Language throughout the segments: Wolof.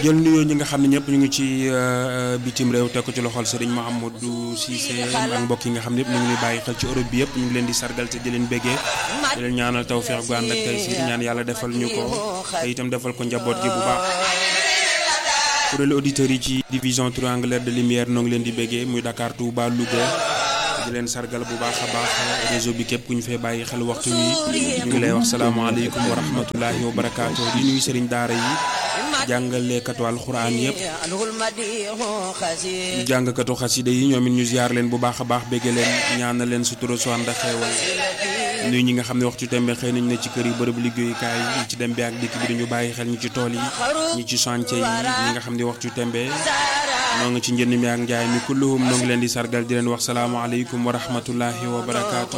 jël nuyoo ñi nga xam ne ñëpp ñu ngi ci bitim réew teg ko ci loxol Serigne Mahamadou Cissé ak mbokk yi nga xam ne yëpp ñu ngi ñuy bàyyi xel ci Europe bi yëpp ñu ngi leen di sargal te di leen béggee di leen ñaanal tawfeex gu ànd ak tey si ñaan yàlla defal ñu ko te itam defal ko njaboot gi bu baax. kuréelu auditeurs yi ci division triangulaire de lumière noo ngi leen di béggee muy Dakar Touba Louga di leen sargal bu baax a baax réseau bi képp ku ñu fee bàyyi xel waxtu wi ñu ngi lay wax salaamaaleykum wa rahmatullahi wa barakaatu di nuyu sëriñ daara yi jàngalekatu alxuraan yëpp jàngkatu xasida yi ñoom it ñu ziar leen bu baax a baax bégge leen ñaanal leen sutura su ànd ak xeewal nuyu ñi nga xam ne waxtu tembe xëy nañ ne ci kër yi bërëb liggéeyukaay yi ñi ci dem bi ak dikk bi dañu bàyyi xel ñi ci tool yi ñi ci chantier yi ñi nga xam ne waxtu tembe noo ngi ci njënd mi ak njaay mi kulluhum noo ngi leen di sargal di leen wax salaamaaleykum wa rahmatullahi wa barakaatu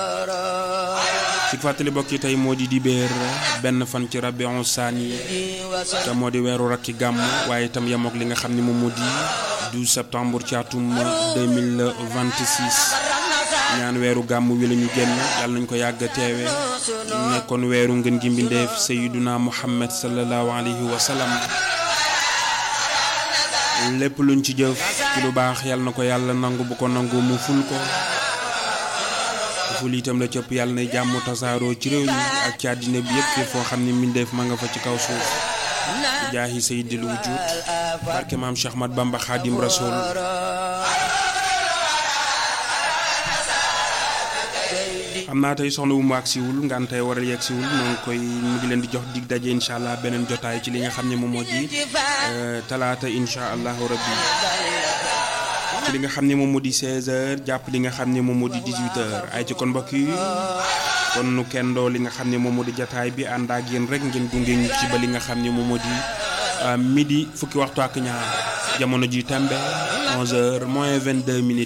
ci fàttali bokk yi tey moo di dibéer benn fan ci rabion saani te moo di weeru rakki gàmm waaye itam yemook li nga xam ne moom moo di 12 septembre ci atum 2026 ñaan weeru gàmm wi la ñu génn yàlla nañ ko yàgg teewe nekkoon weeru ngën gi mbindeef sayiduna muhammad sallallahu alayhi wa sallam lépp luñ ci jëf ci lu baax yàlla na ko yàlla nangu bu ko nangu mu ful ko ful itam la cëpp yàlla na jàmm tasaaroo ci réew mi ak ci àddina bi yëpp foo xam ne mbindeef ma nga fa ci kaw suuf jaahi sayyidil wujud barke maam Cheikh Ahmad Bamba Xaadim Rasul xam naa tey soxna wu mu ak siwul ngaan tey waral yegg siwul moo ngi koy mu ngi leen di jox dig daje incha allah beneen jotaay ci li nga xam ne moom moo di talaata incha allahu rabbi ci li nga xam ne moom moo di 16h jàpp li nga xam ne moom moo di 18h ay ci kon mbokk yi kon nu kendoo li nga xam ne moom moo di jataay bi ànd ak yéen rek ngeen gunge ñu ci ba li nga xam ne moom moo di midi fukki waxtu ak ñaar jamono ji tembe 11h moins 22 minutes.